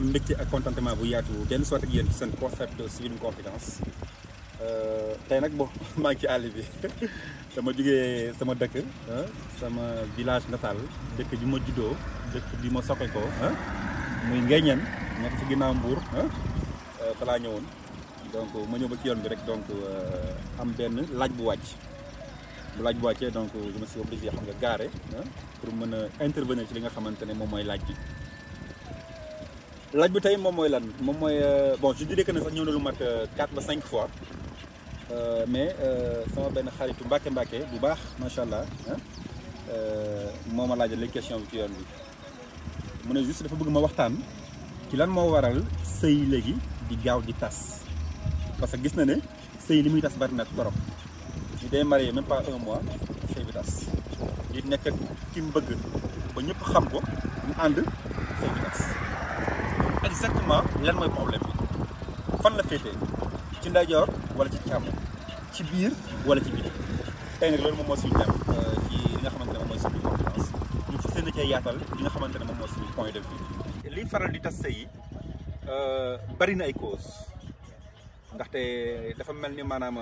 mbégte ak contentement bu yaatu benn soit ak yéen ci seen concept Civil Confidence tey nag bon maa ngi ci àll bi dama jógee sama dëkk sama village natal dëkk bi ma juddoo dëkk bi ma soqe ko muy Nguéniène nekk ci ginnaaw Mbour fa laa ñëwoon donc ma ñëw ba ci yoon bi rek donc am benn laaj bu wàcc bu laaj bu wàccee donc je me suis obligé xam nga gaare pour mën a intervenir ci li nga xamante ne moom mooy laaj bi laaj bi tey moom mooy lan moom mooy bon je dirais que ne sax ñëw na lu mat 4 ba 5 fois mais sama benn xaritu mbàkke mbàkke bu baax macha allah moo ma laajal léegi question bi ci yoon bi mu ne juste dafa bëgg ma waxtaan ci lan moo waral sëy léegi di gaaw di tas parce que gis na ne sëy li muy tas bari na torop ñu day marié même pas un mois sëy bi tas di nekk ak ki mu bëgg ba ñëpp xam ko ñu ànd sëy bi tas exactement lan mooy problème bi fan la féetee ci ndeyjoor wala ci càmm ci biir wala ci biti tey nag loolu moom moo suñu dem ci li nga xamante ne moom mooy suñu conférence ñu fas yéene cee yaatal li nga xamante ne moom mooy suñu point de vue liy faral di tas sëy yi bari na ay cause ndaxte dafa mel ni maanaam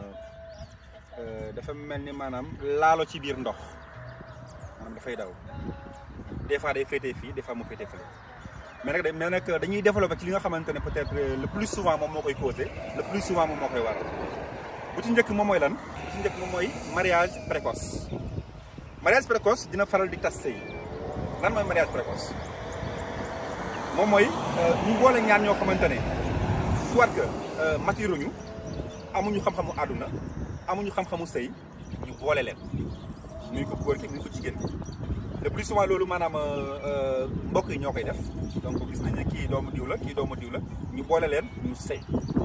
dafa mel ni maanaam laalo ci biir ndox maanaam dafay daw des fois day féetee fii des fois mu féetee fële mais nag mais nag dañuy développé ci li nga xamante ne peut-être le plus souvent moom moo koy causé le plus souvent moom moo koy waral bu ci njëkk moom mooy lan bu ci njëkk moom mooy mariage précoce mariage précoce dina faral di tas sëy lan mooy mariage précoce moom mooy ñu boole ñaar ñoo xamante ne soit que mature ñu amuñu xam-xamu àdduna amuñu xam-xamu sëy ñu boole leen muy ko góor ki muy ko jigéen ki le plus souvent loolu maanaam mbokk yi ñoo koy def donc gis nañ ne kii doomu diw la kii doomu diw la ñu boole leen ñu sëy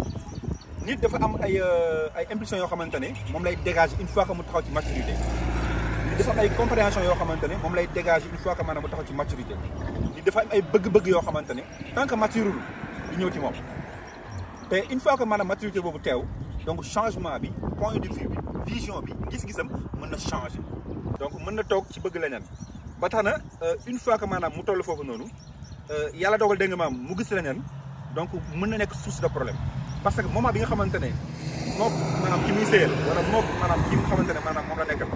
nit dafa am ay ay impulsions yoo xamante ne moom lay dégager une fois que mu taxaw ci maturité nit dafa am ay compréhension yoo xamante ne moom lay dégager une fois que maanaam mu taxaw ci maturité nit dafa am ay bëgg-bëgg yoo xamante ne tant que maturul du ñëw ci moom te une fois que maanaam maturité boobu teew donc changement bi point de vue bi vision bi gis-gisam mën na changer donc mën na toog ci bëgg leneen ba tax na une fois que maanaam mu toll foofu noonu yàlla dogal dégg nga maam mu gis leneen donc mën na nekk source de problème parce que moment bi nga xamante ne moom maanaam ki muy sëyal wala moom maanaam ki nga xamante ne maanaam moom la nekkal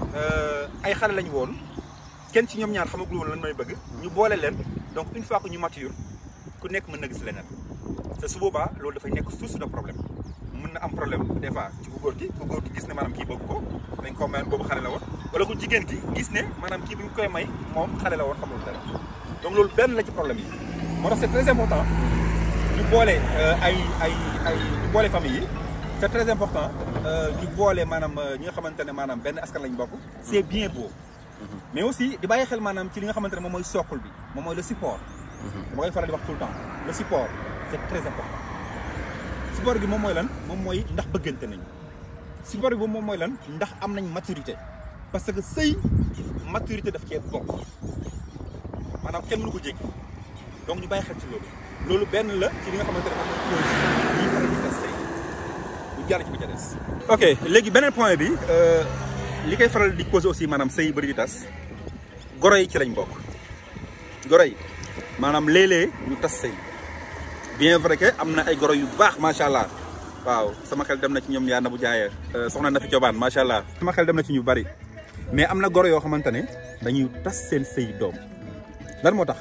ay xale lañu woon kenn ci ñoom ñaar xamagul woon lan may bëgg ñu boole leen donc une fois que ñu mature ku nekk mën na gis leneen te su boobaa loolu dafay nekk source de problème mën na am problème des fois ci ku góor gi ku góor gi gis ne maanaam kii bëgg ko dañ ko mayoon boobu xale la woon wala ku jigéen gi gis ne maanaam kii bi ñu koy may moom xale la woon xamul dara donc loolu benn la ci problème yi moo tax c'est très important ñu boole ay ay ay ñu boole famille yi c'est très important ñu boole maanaam ñi nga xamante ne maanaam benn askan lañ bokk c'est bien beau mais aussi di bàyyi xel maanaam ci li nga xamante ne moom mooy socle bi moom mooy le support dama koy faral di wax tout le temps le support c'est très important support bi moom mooy lan moom mooy ndax bëggante nañu support bi moom mooy lan ndax am nañ maturité parce que sëy maturité daf cee bokk maanaam kenn mënu ko jéggi donc ñu bàyyi xel ci loolu loolu benn la ci li nga xamante ne moom mooy cause yi faral di tas sëy bu jàll ci bi ca des ok léegi beneen point bi li koy faral di cause aussi maanaam sëy bëri di tas goro yi ci lañ bokk goro yi maanaam léeg-léeg ñu tas sëy bien vrai que am na ay goro yu baax macha allah waaw sama xel dem na ci ñoom yaa na bu jaayee soxna na fi cobaan macha allah sama xel dem na ci ñu bari mais am na goro yoo xamante ne dañuy tas seen sëy doom lan moo tax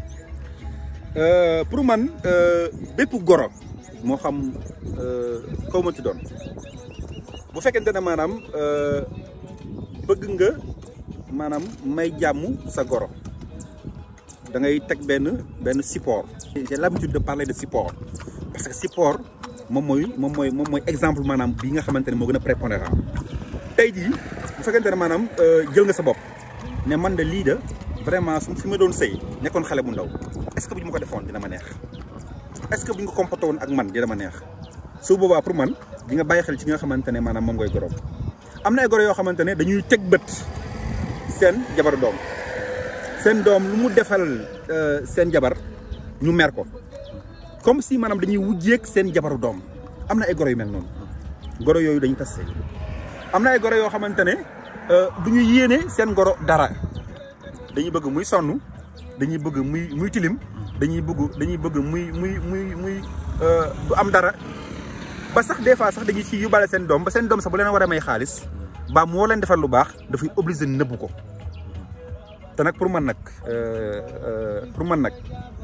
pour man bépp goro moo xam kaw ma ci doon bu fekkente ne maanaam bëgg nga maanaam may jàmm sa goro da ngay teg benn benn support. j'ai l'habitude de parler de support parce que support moom mooy moom mooy moom mooy exemple maanaam bi nga xamante ne moo gën a prépondérant tey jii bu fekkente ne maanaam jël nga sa bopp ne man de lii de vraiment su fi ma doon sëy nekkoon xale bu ndaw est-ce que bu ñu ma ko defoon dina ma neex est-ce que bu ñu ko comporté woon ak man dina ma neex su boobaa pour man di nga bàyyi xel ci nga xamante ne maanaam moom ngay goroom am na ay goro yoo xamante ne dañuy teg bët seen jabar doom seen doom lu mu defal seen jabar ñu mer ko comme si maanaam dañuy wujjeeg seen jabaru doom am na ay goro yu mel noonu goro yooyu dañuy tas sëy am na ay goro yoo xamante ne du ñu yéene seen goro dara dañuy bëgg muy sonn dañuy bëgg muy muy tilim dañuy bëgg dañuy bëgg muy muy muy muy du am dara ba sax des fois sax dañuy ci yóbbaale seen doom ba seen doom sax bu leen war a may xaalis ba moo leen defal lu baax dafay obligé nëbbu ko te nag pour man nag pour man nag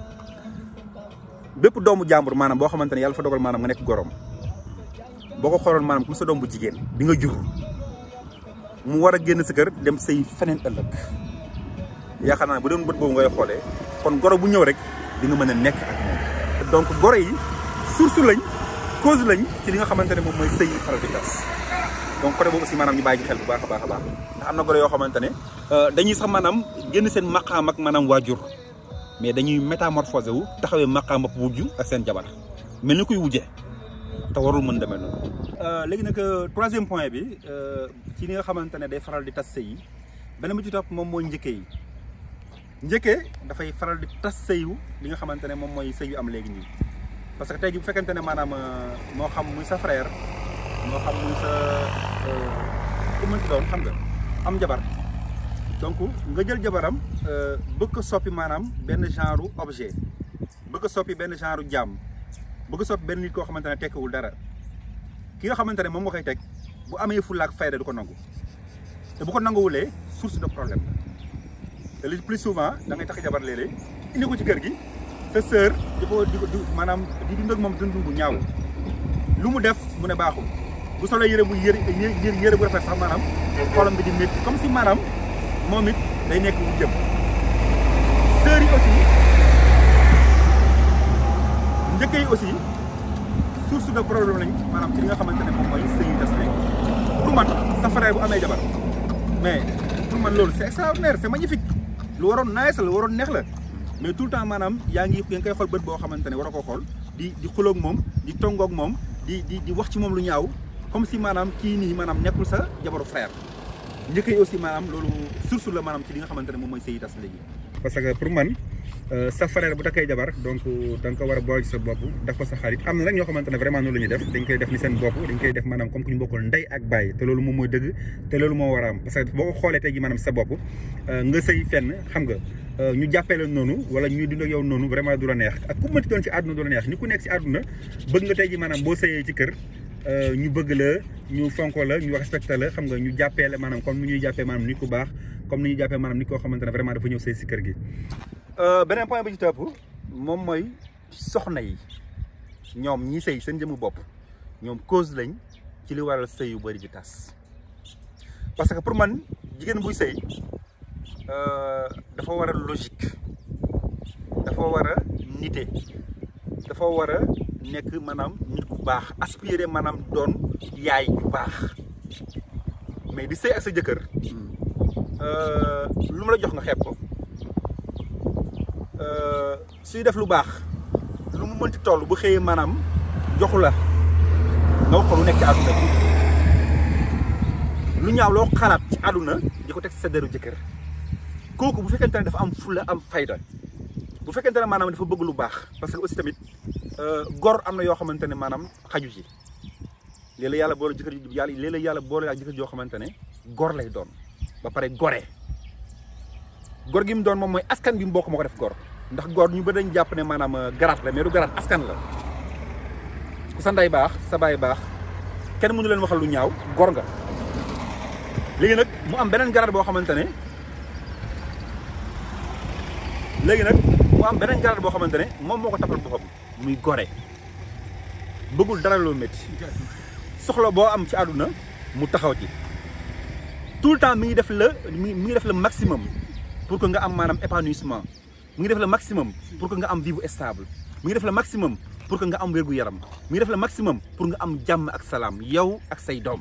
bépp doomu jàmbur maanaam boo xamante ne yàlla fa dogal maanaam nga nekk gorom boo ko xooloon maanaam comme sa doom bu jigéen bi nga jur mu war a génn sa kër dem say feneen ëllëg yaakaar naa ne bu doon bët boobu ngay xoolee kon goro bu ñëw rek di nga mën a nekk ak moom. donc goro yi source lañ cause lañ ci li nga xamante ne moom mooy sëy yi faral di tas donc côté boobu aussi maanaam ñu bàyyi ci xel bu baax a baax a baax ndax am na goro yoo xamante ne dañuy sax maanaam génn seen maqaam ak maanaam waajur mais dañuy métamorphosé wu taxawee maqaam ak wujju ak seen jabar mel ni kuy wujje te warul mën demee noonu. léegi nag troisième point bi ci li nga xamante ne day faral di tas sëy yi beneen bi ci topp moom mooy njëkkee yi njëkkee dafay faral di tas sëyu li nga xamante ne moom mooy sëy yu am léegi nii parce que tey jii bu fekkente ne maanaam moo xam muy sa frère moo xam muy sa ku mënti doon xam nga am jabar donc nga jël jabaram bëgg ko soppi maanaam benn genre objet bëgg ko soppi benn genre jàmm bëgg ko soppi benn nit koo xamante ne tekkiwul dara ki nga xamante ne moom nga koy teg bu amee fulla ak fayda du ko nangu te bu ko nanguwulee source de problème la te le plus souvent da ngay tax jabar léeg-léeg indi ko ci kër gi sa sœur di ko di ko maanaam di dund ak moom dund bu ñaaw lu mu def mu ne baaxul bu solo yëre bu yëre yëre bu rafet sax maanaam xolam bi di métti comme si maanaam moom it day nekk bu jëm sœurs yi aussi njëkk yi aussi source de problème lañ maanaam ci li nga xamante ne moom mooy sëy yi des léegi pour man sa frère bu amee jabar mais pour man loolu c'est extraordinaire c'est magnifique lu waroon nice la lu waroon neex la mais tout le temps maanaam yaa ngi yaa ngi koy xool bët boo xamante ne war a koo xool di di xuloog moom di tongoog moom di di di wax ci moom lu ñaaw comme si maanaam kii nii maanaam nekkul sa jabaru frère njëkk yi aussi maanaam loolu source la maanaam ci li nga xamante ne moom mooy sëy tas léegi. parce que pour man sa frère bu takkee jabar donc da nga ko war a boole ci sa bopp daf ko sa xarit am na nag ñoo xamante ne vraiment noonu la ñuy def dañ koy def ni seen bopp dañ koy def maanaam comme ku ñu bokkul ndey ak bàyyi te loolu moom mooy dëgg te loolu moo war a am parce que boo ko xoolee tey ji maanaam sa bopp nga sëy fenn xam nga ñu jàppee la noonu wala ñuy dund ak yow noonu vraiment du la neex ak ku mënti doon ci àdduna du la neex ni ku nekk ci àdduna bëgg nga tey ji maanaam boo sëyee ci kër ñu bëgg la ñu fonko la ñu respecté la xam nga ñu jàppee la maanaam comme ni ñuy jàppee maanaam nit ku baax comme ni ñuy jàppee maanaam nit koo xamante ne vraiment dafa ñëw sëy si kër gi beneen point bi ci topp moom mooy soxna yi ñoom ñi sëy seen jëmu bopp ñoom cause lañ ci li waral sëy yu bëri di tas parce que pour man jigéen buy sëy dafa war a logique dafa war a nite dafa war a nekk maanaam nit ku baax aspirer maanaam doon yaay bu baax mais di sëy ak sa jëkkër lu mu la jox nga xeeb ko suy def lu baax lu mu mënti toll bu xëyee maanaam joxu la nga wax ko lu nekk ci àdduna bi lu ñaaw loo xalaat ci àdduna di ko teg sa deru jëkkër kooku bu fekkente ne dafa am fulla am fayda bu fekkente ne maanaam dafa bëgg lu baax parce que aussi tamit gor am na yoo xamante ne maanaam xaju ci léeg-léeg yàlla boole jëkkër yàlla léeg-léeg yàlla boole ak jëkkër joo xamante ne gor lay doon ba pare gore gor gi mu doon moom mooy askan bi mu bokk moo ko def gor ndax gor ñu bëri dañ jàpp ne maanaam garaat la mais du garaat askan la ku sa ndey baax sa baay baax kenn mënu leen waxal lu ñaaw gor nga léegi nag mu am beneen garaat boo xamante ne léegi nag mu am beneen garaat boo xamante ne moom moo ko tapal boppam muy gore bëggul dara loo métti soxla boo am ci àdduna mu taxaw ci tout le temps mi ngi def la mi ngi def le maximum pour que nga am maanaam épanouissement mi ngi def le maximum pour que nga am vie bu stable mi ngi def le maximum pour que nga am wér gu yaram mi ngi def le maximum pour nga am jàmm ak salaam yow ak say doom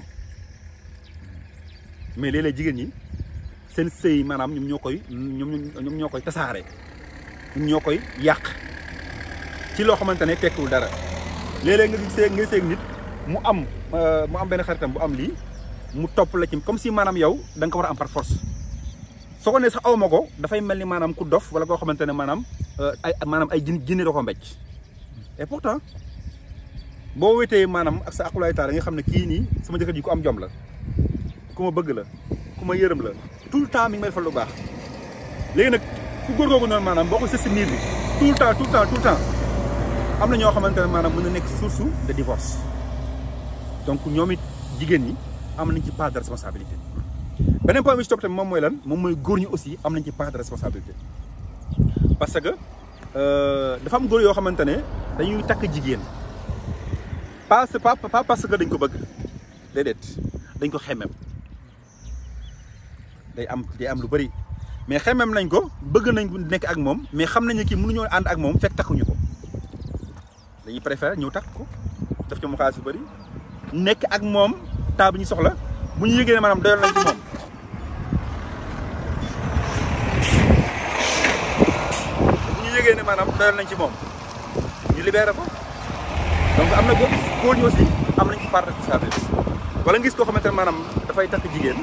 mais léeg-léeg jigéen ñi seen sëy maanaam ñoom ñoo koy ñoom ñoom ñoo koy tasaare ñoom ñoo koy yàq ci loo xamante ne tekkiwul dara léeg-léeg nga gisee nga gisee nit mu am mu am benn xaritam bu am lii mu topp la ci comme si maanaam yow da nga ko war a am par force soo ko nee sax aw ma ko dafay mel ni maanaam ku dof wala koo xamante ne maanaam ay maanaam ay jin jinne da ko mbécc et pourtant boo wéetee maanaam ak sa akulaay taal da nga xam ne kii nii sama jëkkër ji ku am jom la ku ma bëgg la ku ma yërëm la tout le temps mi ngi may defal lu baax léegi nag ku góor googu noonu maanaam boo ko sës si miir bi tout tout le temps tout le temps tout le temps am na ñoo xamante ne maanaam mën na nekk source de divorce donc ñoom it jigéen ñi am nañ ci part de responsabilité beneen point bi ci topp tamit moom mooy lan moom mooy góor ñi aussi am nañ ci part de responsabilité parce que dafa am góor yoo xamante ne dañuy takk jigéen pas pas pas parce que dañ ko bëgg déedéet dañ ko xemem day am day am lu bëri mais xemem nañ ko bëgg nañ ko nekk ak moom mais xam nañu kii mënuñoo ànd ak moom fekk takkuñu ko dañuy préférer ñëw takk ko def ci mu xaalis yu bëri nekk ak moom temps bi ñu soxla bu ñu yëgee ne maanaam doyal nañ ci moom bu ñu yëgee ne maanaam doyal nañ ci moom ñu libéré ko donc am na góor góor ñi aussi am nañ ci part de responsabilité wala ngis koo xamante ne maanaam dafay takk jigéen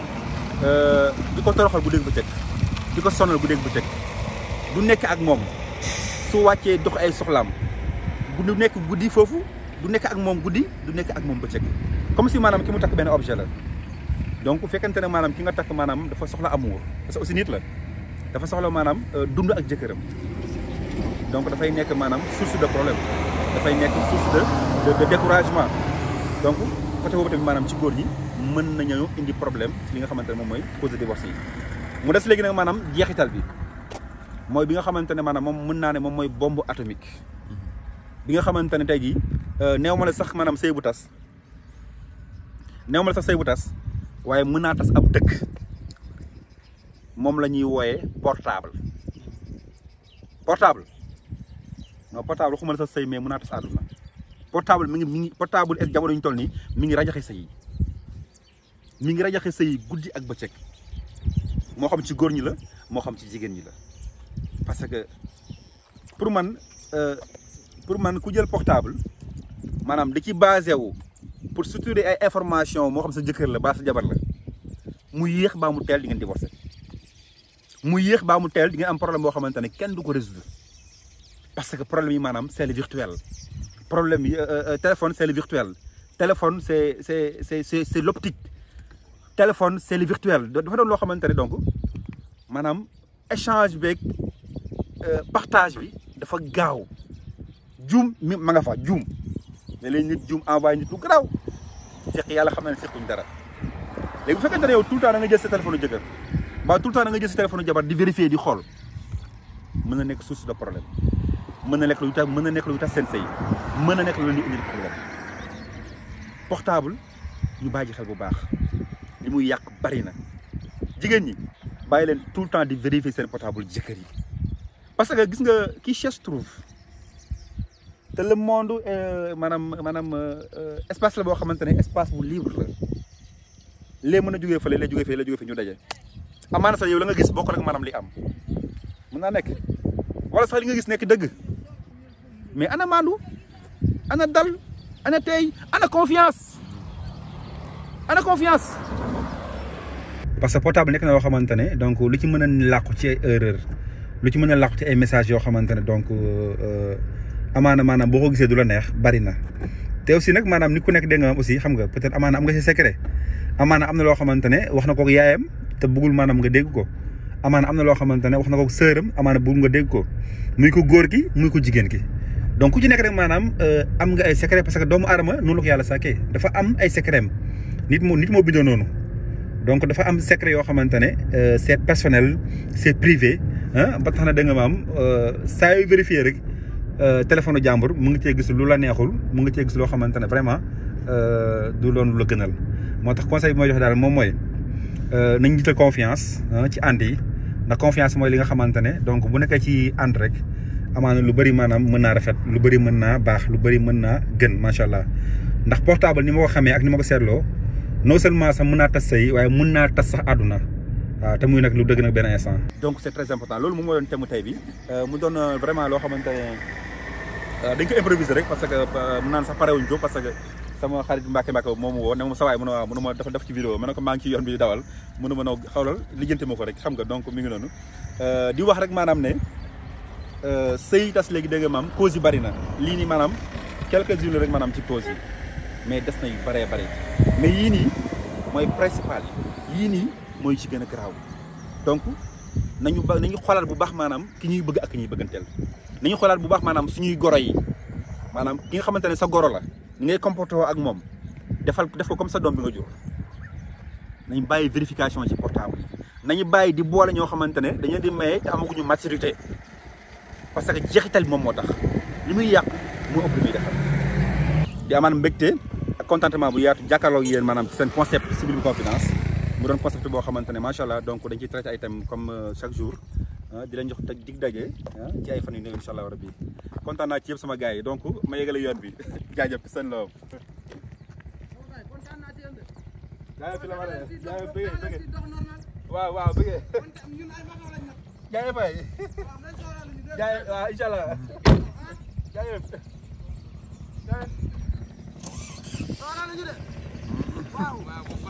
di ko toroxal bu dégg bu teg di ko sonal bu dégg bu teg du nekk ak moom su wàccee dox ay soxlaam bu du nekk guddi foofu du nekk ak moom guddi du nekk ak moom bëccëg comme si maanaam ki mu takk benn objet la donc bu fekkente ne maanaam ki nga takk maanaam dafa soxla amour parce que aussi nit la dafa soxla maanaam dund ak jëkkëram donc dafay nekk maanaam source de problème dafay nekk source de de découragement donc côté boobu tamit maanaam ci góor ñi mën nañu indi problème ci li nga xamante ne moom mooy cause de divorce yi mu des léegi nag maanaam jeexital bi mooy bi nga xamante ne maanaam moom mën naa ne moom mooy bombe atomique bi nga xamante ne tey jii néew ma la sax maanaam sëy bu tas néew ma la sax sëy bu tas waaye mën naa tas ab dëkk moom la ñuy wooyee portable portable non portable waxuma la sax sëy mais mën naa tas àdduna portable mi ngi mi ngi portable ak jamono ñu toll nii mi ngi rajaxe sëy yi mi ngi rajaxe sëy yi guddi ak bëccëg moo xam ci góor ñi la moo xam ci jigéen ñi la parce que pour man pour man ku jël portable maanaam di ci basé wu pour structurer ay information moo xam sa jëkkër la baa sa jabar la mu yéex baa mu teel di ngeen divorcé mu yéex baa mu teel di ngeen am problème boo xamante ne kenn du ko résoudre parce que problème yi maanaam c'est le virtuel problème yi téléphone c'est le virtuel téléphone c'est c'est c'est c'est c'est l'optique téléphone c'est le virtuel dafa doon loo xamante ne donc maanaam échange beeg partage bi dafa gaaw juum mi ma nga fa juum ne léegi nit juum envoyé nit lu garaaw fekk yàlla xam na ne sequñ dara léegi bu fekkente ne yow tout le temps da nga jël sa téléphone jëkkër mbaa tout le temps da nga jël sa téléphone jabar di vérifier di xool mën na nekk source de problème mën na nekk lu tax mën na nekk lu tax seen sëy mën na nekk lu leen di indil problème portable ñu bàyyi xel bu baax li muy yàq bari na jigéen ñi bàyyi leen tout le temps di vérifier seen portable jëkkër yi parce que gis nga qui cherche trouve te le monde maanaam maanaam espace la boo xamante ne espace bu libre la lee mën a jógee fële lee jógee fee lee jógee fee ñu daje amaana sax yow la nga gis bokk rek maanaam li am mën naa nekk wala sax li nga gis nekk dëgg mais ana maandu ana dal ana tey ana confiance ana confiance parce que portable nekk na loo xamante ne donc lu ci mën a làqu ci ay erreur lu ci mën a làqu ci ay messages yoo xamante ne donc amaana maanaam boo ko gisee du la neex bari na te aussi nag maanaam nit ku nekk dégg nga aussi xam nga peut-être amaana am nga ci secret amaana am na loo xamante ne wax na ko yaayam te bëggul maanaam nga dégg ko amaana am na loo xamante ne wax na ko sëram amaana bëggul nga dégg ko muy ko góor gi muy ko jigéen ki donc ku ci nekk rek maanaam am nga ay secret parce que doomu aadama noonu la ko yàlla sàkkee dafa am ay secret nit moo nit moo bindoo noonu donc dafa am secret yoo xamante ne c'est personnel c'est privé ah ba tax na da nga maam saa yu vérifier rek téléphone jàmbur mu ngi cee gis lu la neexul mu ngi cee gis loo xamante ne vraiment du loon lu la gënal moo tax conseil bi may joxe daal moom mooy nañ jiital confiance ci ànd yi ndax confiance mooy li nga xamante ne donc bu nekkee ci ànd rek amaana lu bëri maanaam mën naa rafet lu bëri mën naa baax lu bëri mën naa gën macha allah ndax portable ni ma ko xamee ak ni ma ko seetloo non seulement sax mën naa tas say waaye mën naa tas sax àdduna waaw te muy nag lu dëgg nag benn instant. donc c'est très important loolu moom moo doon thème tey bi mu doon vraiment loo xamante ne dañ ko improviser rek parce que mun naan sax parewuñ ko parce que sama xarit Mbacke Mbacke moomu woo ne ma sa waay mu ne waaw mu ne ma dafa def ci vidéo ma ne ko maa ngi ci yoon bi dawal mu ne ma noo xawlal lijjanti ma ko rek xam nga donc mi ngi noonu di wax rek maanaam ne sëy tas léegi dégg nga maam cause yi bari na lii nii maanaam quelques-unes rek maanaam ci cause yi mais des na yu bëree bëri mais yii nii mooy principal yi yii nii mooy ci gën a garaaw donc nañu ba nañu xoolal bu baax maanaam ki ñuy bëgg ak ki ñuy bëgganteel nañu xoolaat bu baax maanaam suñuy goro yi maanaam ki nga xamante ne sa goro la ni ngay comporté ak moom defal def ko comme sa doom bi nga jur nañu bàyyi vérification ci portable yi nañu bàyyi di boole ñoo xamante ne dañu di maye te amaguñu maturité parce que jeexital bi moom moo tax li muy yàq moo ëpp li muy defal di amaan mbégte ak contentement bu yaatu jàkkaarloog yéen maanaam seen concept civil confidence mu doon concept boo xamante ne macha allah donc dañ ciy traité ay thèmes comme chaque jour di leen jox dig daje ci ay fan yu néew incha allah rabbi kontaan naa ci yëpp sama gars yi donc ma yegale yoon bi jaajëf seen loo jaajëf fi la ma ne jaajëf bëggee bëggee waaw waaw bëggee jaajëf fay jaajëf waaw incha allah jaajëf jaajëf waaw